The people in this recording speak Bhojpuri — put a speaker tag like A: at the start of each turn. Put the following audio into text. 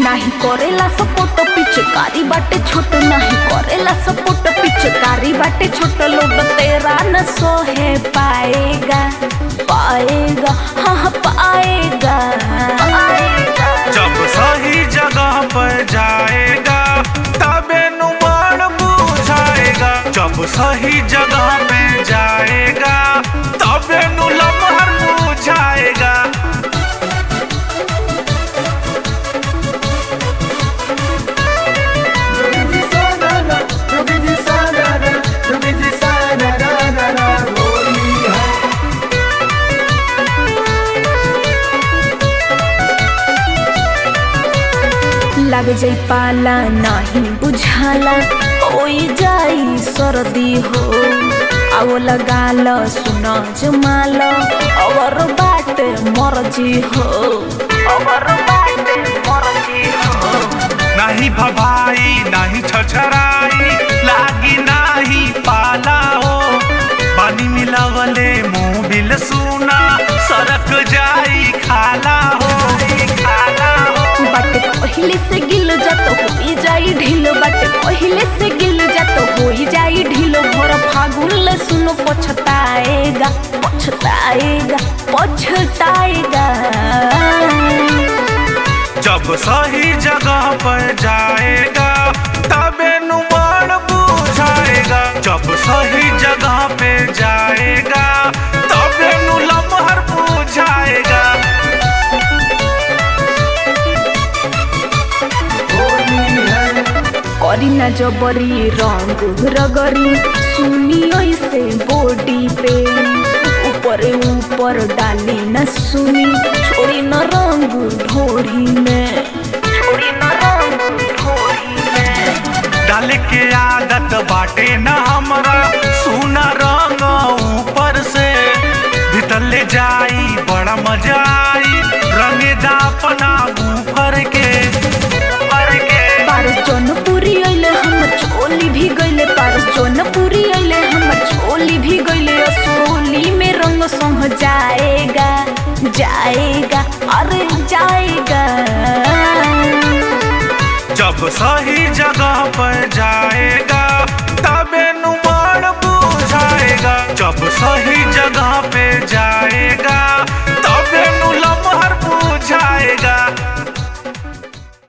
A: नाही करेला सपोर्ट पिचकारी बाटे छोट नाही करेला सपोर्ट पिचकारी बाटे छोट लोग तेरा न सोहे पाएगा पाएगा हाँ हाँ पाएगा
B: जब सही जगह पर जाएगा तबे नुमान बुझाएगा जब सही जगह पे जाएगा तबे नु लम्हर बुझाएगा
A: लग जाई पाला नाही बुझाला होई जाई सर्दी हो आओ लगा ल सुन जमाल और बाटे मर्जी हो और बाटे मर्जी हो
B: नहीं भभाई नहीं छछराई लागी नहीं पाला हो पानी मिलावले मुंह बिल सुना सरक जाई खाला हो खाला हो
A: बाटे पहिले से गिल जात होई जाई ढील बाटे पहिले से गिल जात होई जाई ढील भोर फागुन ले सुनो पछताएगा पछताएगा पछताएगा
B: जब सही जगह पर जाएगा तबे नुमान बुझाएगा जब सही जगह पे जाएगा तबे नु लम्हर बुझाएगा
A: करी ना जबरी रंग रगरी सुनी ऐसे बॉडी पे ऊपर ऊपर डाली न सुनी छोड़ी न रंग ढोरी में छोड़ी न रंग ढोरी में
B: डाल के आदत बाटे न हमरा सुना रंग ऊपर से भीतर ले जाई बड़ा मजा आई रंगेदा अपना ऊपर के ऊपर के
A: पारस जौनपुरी अइले हमर चोली भी गइले पारस जौनपुरी अइले हमर चोली भी गइले असोली में रंग संग जाएगा जाएगा अरे जाएगा
B: जब सही जगह पर जाएगा तबे नुमान बुझाएगा जब सही जगह पे जाएगा तबे नु लम्हर बुझाएगा